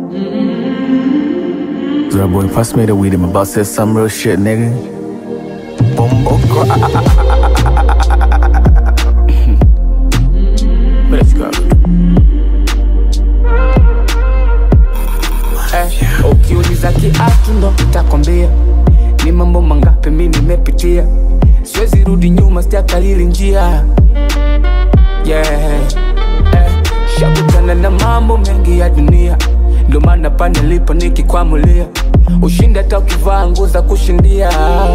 So that boy pass me the weed, I'm about to say some real shit, nigga. Bumbo Let's go. Eh, ukiuliza kiatu ndo nitakwambia ni mambo mangapi mi nimepitia, siwezi rudi nyuma, sijakalili njia yeah. eh, shakutana na mambo mengi ya dunia, ndo maana pale nilipo nikikwamulia ushindi hata ukivaa nguo za kushindia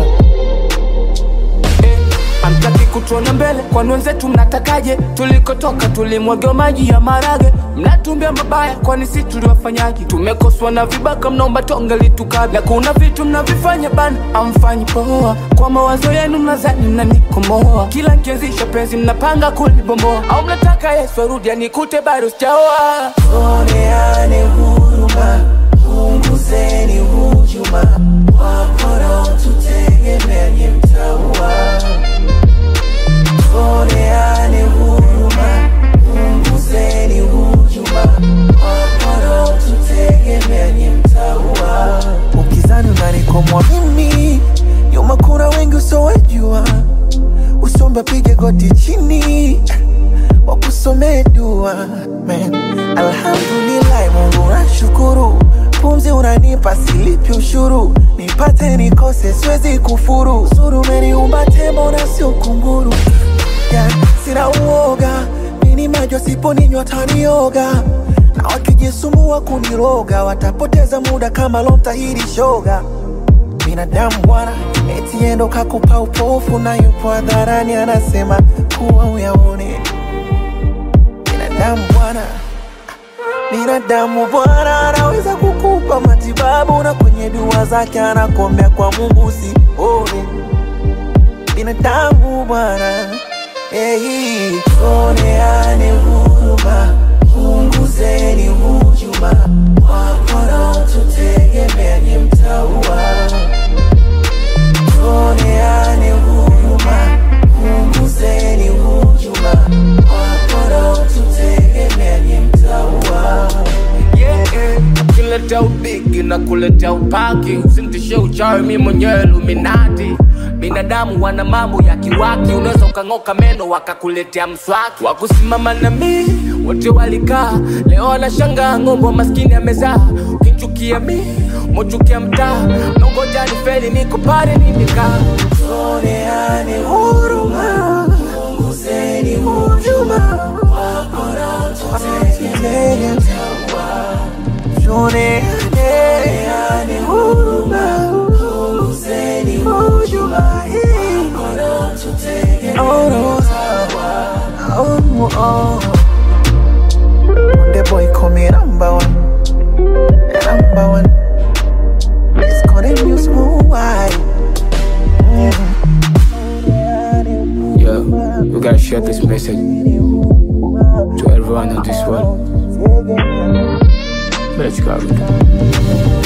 eh, Hamtaki kutuona mbele, kwani wenzetu mnatakaje? Tulikotoka tulimwagiwa maji ya marage, mnatumbia mabaya, kwani si tuliwafanyaje? Tumekoswa na vibaka, mnaomba tonge litukabla. Kuna vitu mnavifanya bana, amfanyi poa. Kwa mawazo yenu mnazani mnanikomoa, kila nkianzisha penzi mnapanga kulibomboa, au mnataka Yesu arudi anikute bado sijaoa. Tuoneane huruma, punguzeni hujuma, wapora tutegemea nye mtaua. Tuoneane huruma, punguzeni hujuma, wapora tutegemea nye mtaua. Ukizani unanikomwa mimi, nyuma kuna wengi usowejua, usombe pige goti chini wakusomee dua Man, alhamdulillah Mungu nashukuru, pumzi unanipa silipi ushuru, nipate nikose siwezi kufuru, zuru umeniumba tembo na sio kunguru yeah, sina uoga nini majo siponinywa tanioga na wakijisumbua kuniroga watapoteza muda kama lomtahiri shoga binadamu bwana eti endo kakupa upofu na yupo hadharani anasema kuwa uyaone binadamu bwana binadamu bwana anaweza kukupa matibabu na kwenye dua zake anakuombea kwa mungu usione binadamu bwana hey, tuoneane huruma punguzeni hujuma wapora tutegemea nye mtaua tuoneane huruma punguzeni hujuma wapora tutegemea nye mtaua yeah, yeah. Ukileta ubigi na kuleta upaki, usimtishe uchawi, mi mwenyewe Illuminati. Binadamu wana mambo ya kiwaki, unaweza ukang'oka meno wakakuletea mswaki. Wakusimama na mi wote walikaa, leo wanashangaa ng'ombe wa maskini amezaa. Ukinchukia mi mochukia mtaa, nongoja ni feli, niko pale nimekaa. tuoneane huruma punguzeni hujuma wapora tutegemea mtaua tuoneane huruma punguzeni hujuma wapora tutegemea mtaua oh, oh. The boy call me number one Number one It's called a new smooth wide Yeah, we gotta share this message to everyone in this world. Let's go.